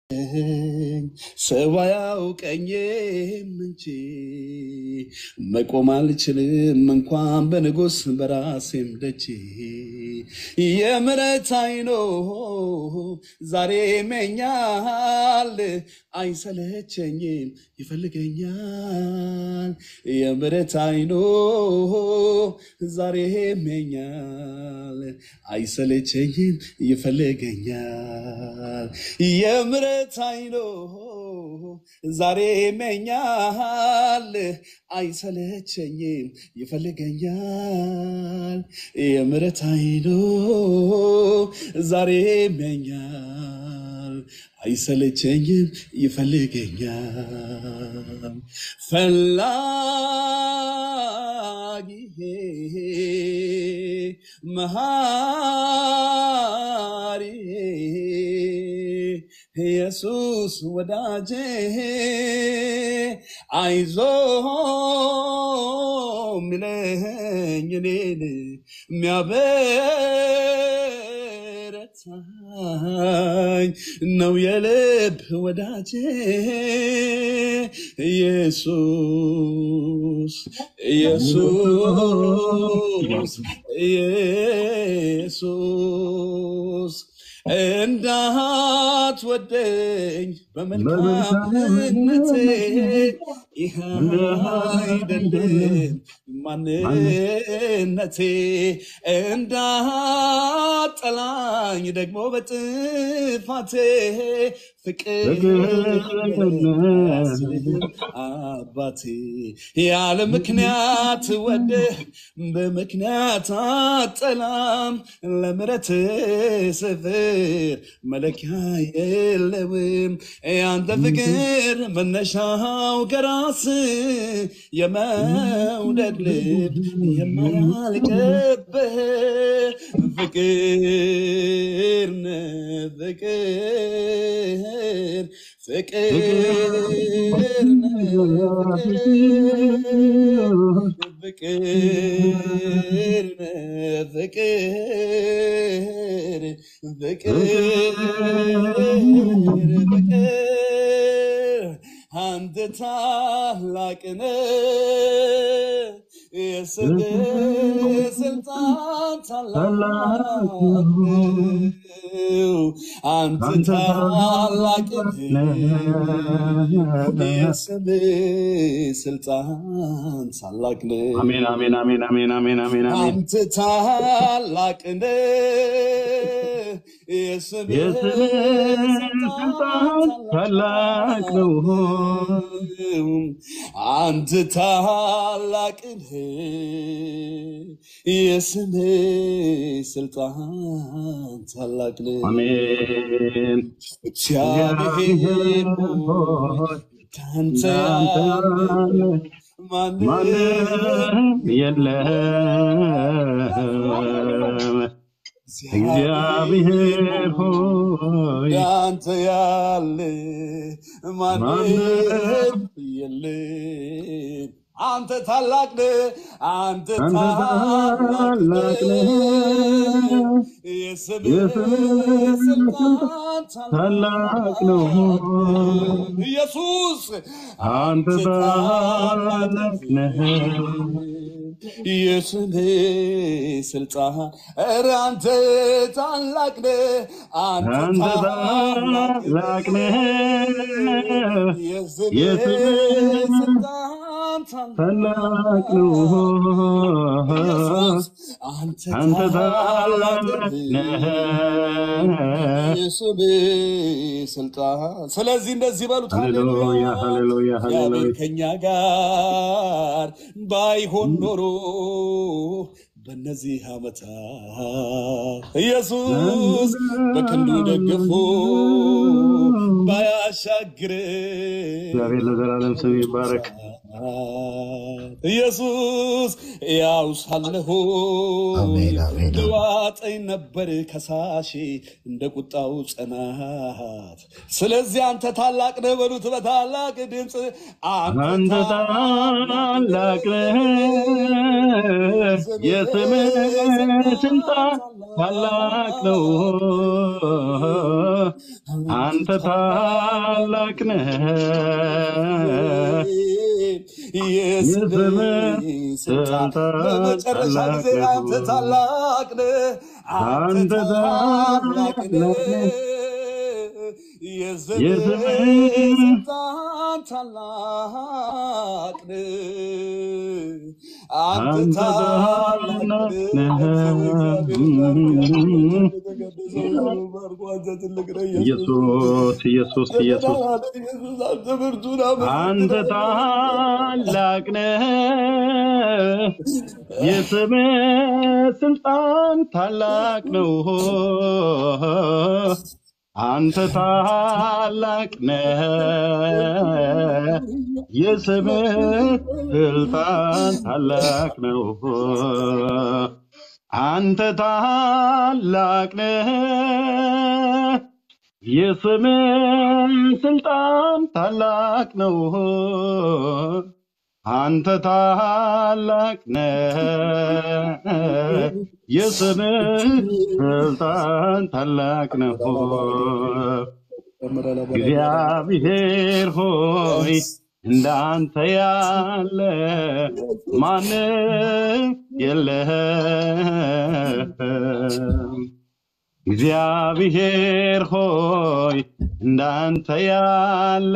ሰው አያውቀኝም እንጂ መቆም አልችልም እንኳን በንጉሥ በራሴም ደጅ የምሕረት አይኖ ዛሬ መኛል አይሰለቸኝም ይፈልገኛል የምሕረት አይኖ ዛሬ መኛል አይሰለቸኝም ይፈልገኛል የምሕረት አይኖ ዛሬ መኛል አይሰለቸኝም ይፈልገኛል የምሕረት አይኖ ዛሬ መኛል አይሰለቸኝም ይፈልገኛል ፈላጊ መሃሪ ኢየሱስ ወዳጄ አይዞ ሚለኝ እኔን የሚያበረታኝ ነው የልብ ወዳጄ ኢየሱስ ኢየሱስ ኢየሱስ እንዳትወደኝ በመልካምነቴ ይህ አይደለም ማንነቴ እንዳጠላኝ ደግሞ በጥፋቴ ፍቅር አባቴ ያለ ምክንያት ወደ በምክንያት አጠላም ለምረት ስፍር መለኪያ የለውም ያንተ ፍቅር መነሻው ከራስ የመውደድ ልብ የማያልቅብህ ፍቅር ነህ ፍቅር ፍቅር ነህ ፍቅር ነህ ፍቅር ፍቅር ፍቅር አንተ ታላቅ ነህ የስምህ ስልጣን ታላቅ ነው። አንተ ታላቅ ነህ የስምህ ስልጣን ታላቅ ነው። አሜን አሜን አሜን አሜን አሜን አሜን አሜን። አንተ ታላቅ ነህ የስምህ የስምህ ስልጣን ታላቅ ነው። አንተ ታላቅ ነህ የስምህ ስልጣን ታላቅ ነው። አሜን። እግዚአብሔር ሆይ ካንተ ያለ ማንም ማንም የለም። እግዚአብሔር ሆይ ያንተ ያለ ማንም ማንም የለም። አንተ ታላቅ ነህ፣ አንተ አንተ ታላቅ ታላቅ ነህ። ነህ። የስምህ የስምህ ስልጣን ታላቅ ነው። ኢየሱስ አንተ አንተ ታላቅ ታላቅ ነህ። የስምህ ስልጣን ኧረ አንተ ታላቅ ነህ፣ አንተ አንተ ታላቅ ታላቅ ነህ። ነህ። የስምህ የስምህ ስልጣን ታላቅ ታላቅ ነው። ኢየሱስ አንተ አንተ ታላቅ ታላቅ ነህ። ነህ። የስምህ ስልጣን ስለዚህ እንደዚህ በሉት ሃሌሉያ ሃሌሉያ ሃሌሉያ እግዚአብሔር ሃሌሉያ ከኛ ጋር ባይሆን ኖሮ በእነዚህ ዓመታት ኢየሱስ በክንዱ ደግፎ ባያሻግር እግዚአብሔር ለዘላለም ስም ይባረክ። ኢየሱስ ያው ሳለሁ አሜን አሜን አሜን። ልዋጠኝ ነበር ከሳሼ እንደ ቁጣው ጽናት። ስለዚህ አንተ ታላቅ ነህ በሉት በታላቅ ድምፅ አንተ አንተ ታላቅ ነህ፣ የስምህ ስልጣን ታላቅ ነው። አንተ ታላቅ ነህ፣ የስምህ የስምህ ስልጣን ስልጣን በመጨረሻ ታላቅ ጊዜ አንተ ነው። ታላቅ ነህ፣ አንተ አንተ ታላቅ ታላቅ ነህ። ነህ፣ የስምህ የስምህ ስልጣን ታላቅ ነህ፣ አንተ አንተ ታላቅ ታላቅ ነህ። ነህ። አንተ እግዚአብሔር ባርኮ የተቀደሰው ባርኮ አንተ ትልቅ ነህ ኢየሱስ ኢየሱስ ኢየሱስ ኢየሱስ ኢየሱስ አንተ ብርቱን አንተ አመሰግናለሁ። ታላቅ ነህ፣ የስምህ ስልጣን ታላቅ ነው። አንተ ታላቅ ነህ፣ የስምህ ስልጣን ታላቅ ነው። አንተ ታላቅ ነህ፣ የስምህ ስልጣን ታላቅ ነው። አንተ ታላቅ ነህ፣ የስምህ ስልጣን ታላቅ ነው። እግዚአብሔር ሆይ እንዳንተ ያለ ማንም የለህም። እግዚአብሔር ሆይ እንዳንተ ያለ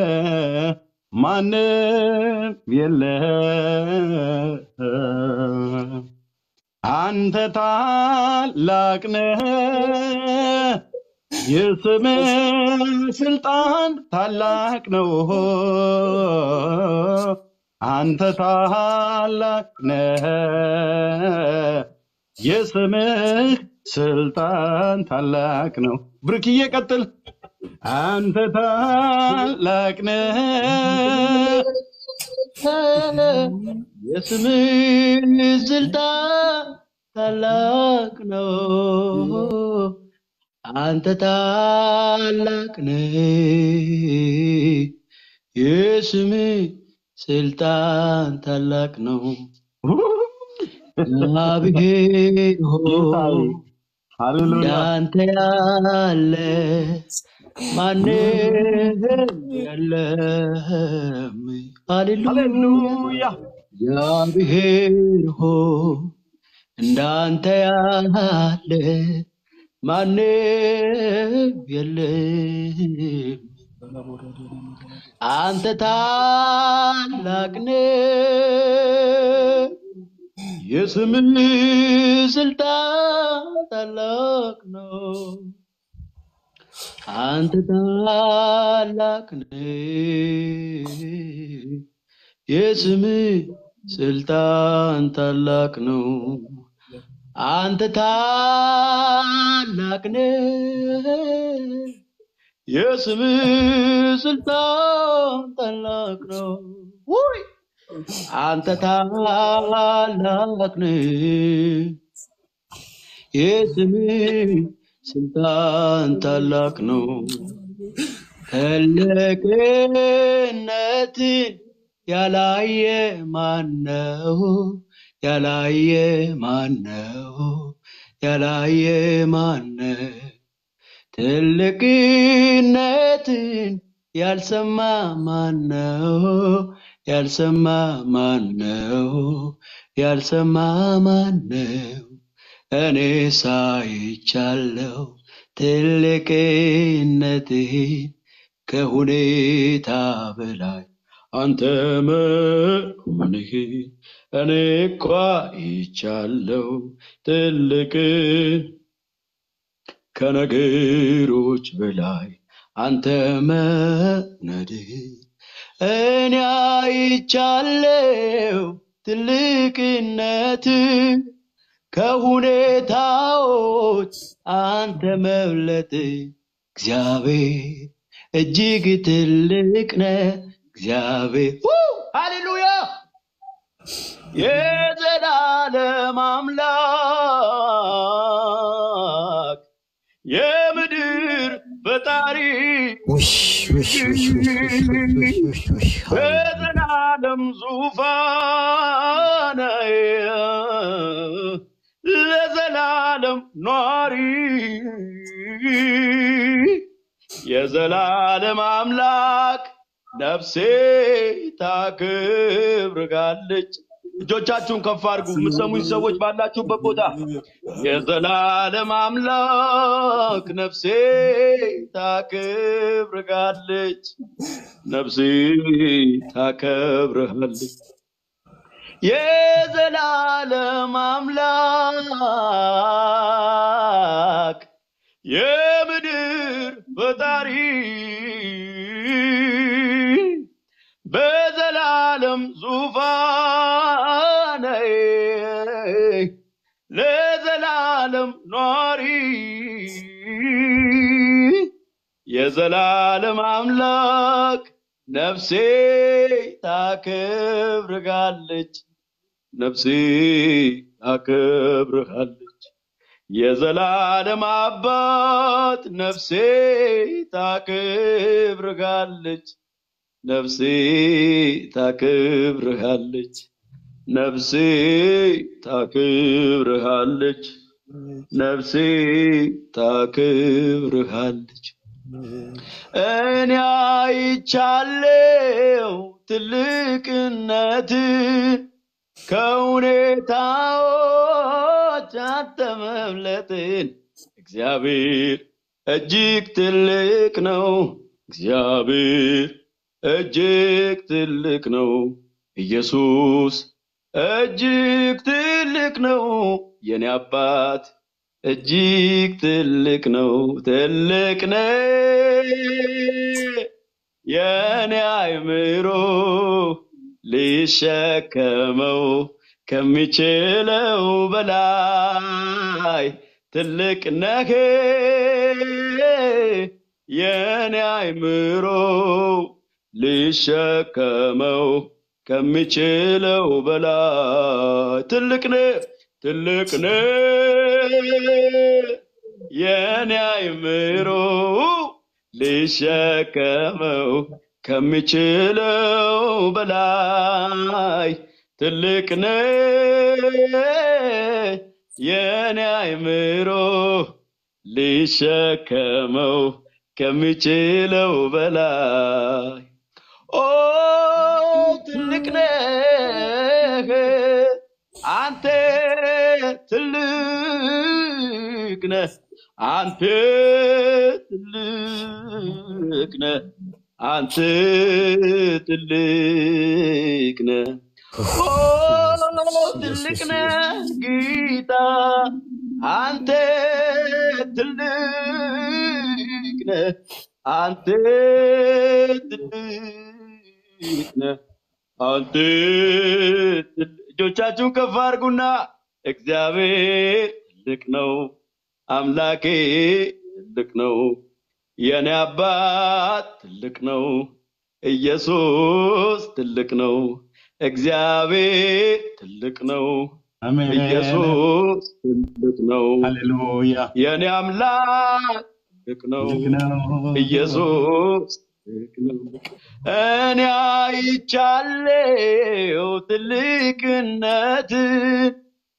ማንም የለህም። አንተ ታላቅ ነህ፣ የስምህ ስልጣን ታላቅ ነው። አንተ ታላቅ ነህ፣ የስምህ ስልጣን ታላቅ ነው። ብርክዬ ቀጥል። አንተ ታላቅ ነህ፣ የስምህ ስልጣን ታላቅ ነው። አንተ ታላቅ ነህ፣ የስምህ ስልጣን ታላቅ ነው። እግዚአብሔር ጌታዬ ሆይ ሃሌሉያ እንዳንተ ያለ ማንም የለም። ሃሌሉያ ሃሌሉያ እግዚአብሔር ሆይ እንዳንተ ያለ ማንም የለም። አንተ ታላቅ ነህ፣ የስምህ ስልጣን ታላቅ ነው። አንተ ታላቅ ነህ፣ የስምህ ስልጣን ታላቅ ነው። አንተ ታላቅ ነህ፣ የስምህ ስልጣን ታላቅ ነው። ውይ አንተ ታላቅ ነህ፣ የስምህ ስልጣን ታላቅ ነው። ትልቅነትን ያላየ ማነው? ያላየ ማነው? ያላየ ማነው? ትልቅነትን ያልሰማ ማነው? ያልሰማ ማነው? ያልሰማ ማነው? እኔ ሳይቻለው ትልቅነትህን ከሁኔታ በላይ አንተ መሆንህን እኔ እኳ ይቻለው ትልቅን ከነገሮች በላይ አንተ መነድህን እኔ አይቻለው ትልቅነት ከሁኔታዎች አንተ መብለጥ እግዚአብሔር እጅግ ትልቅ ነህ እግዚአብሔር ው! ሃሌሉያ የዘላለም አምላክ የምድር ፈጣሪ ውሽ ውሽ ውሽ ውሽ ውሽ ውሽ ውሽ ውሽ ሃሌሉያ በዘላለም ዙፋን ለዘላለም ኗሪ የዘላለም አምላክ ነፍሴ ታክብርጋለች። እጆቻችሁን ከፍ አድርጉ። የምትሰሙኝ ሰዎች ባላችሁበት ቦታ የዘላለም አምላክ ነፍሴ ታክብርጋለች፣ ነፍሴ ታከብርሃለች። የዘላለም አምላክ የምድር ፈጣሪ በዘላለም ዙፋን ለዘላለም ኗሪ የዘላለም አምላክ ነፍሴ ታከብርጋለች ነፍሴ ታከብርሃለች። የዘላለም አባት ነፍሴ ታከብርሃለች፣ ነፍሴ ታከብርሃለች፣ ነፍሴ ታከብርሃለች፣ ነፍሴ ታከብርሃለች። እኔ አይቻለው ትልቅነትን ከሁኔታዎች አንተ መምለጥን እግዚአብሔር እጅግ ትልቅ ነው። እግዚአብሔር እጅግ ትልቅ ነው። ኢየሱስ እጅግ ትልቅ ነው። የኔ አባት እጅግ ትልቅ ነው። ትልቅ ነው የኔ አይምሮ ሊሸከመው ከሚችለው በላይ ትልቅ ነህ የኔ አይምሮ ሊሸከመው ከሚችለው በላይ ትልቅ ነህ ትልቅ ነህ የኔ አይምሮ ሊሸከመው ከሚችለው በላይ ትልቅ ነህ የኔ አይምሮ ሊሸከመው ከሚችለው በላይ ኦ ትልቅ ነህ አንተ ትልቅ ነህ አንተ ትልቅ ነህ አንተ ትልቅ ነህ ኦ ትልቅ ነህ ጌታ አንተ ትልቅ ነህ አንተ ትልቅ ነህ አንተ ትልቅ እጆቻችሁን ከፍ አድርጉና እግዚአብሔር ትልቅ ነው አምላኬ ትልቅ ነው የኔ አባት ትልቅ ነው ኢየሱስ ትልቅ ነው እግዚአብሔር ትልቅ ነው አሜን። ኢየሱስ ትልቅ ነው ሃሌሉያ የኔ አምላክ ትልቅ ነው ትልቅ ነው። ኢየሱስ ትልቅ ነው እኔ አይቻለው ትልቅነትን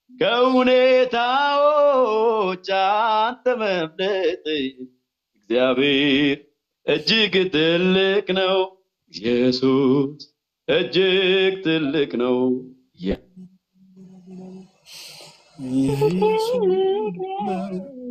ከሁኔታዎች አንተ መብለጥ እግዚአብሔር እጅግ ትልቅ ነው ኢየሱስ እጅግ ትልቅ ነው የ- ኢየሱስ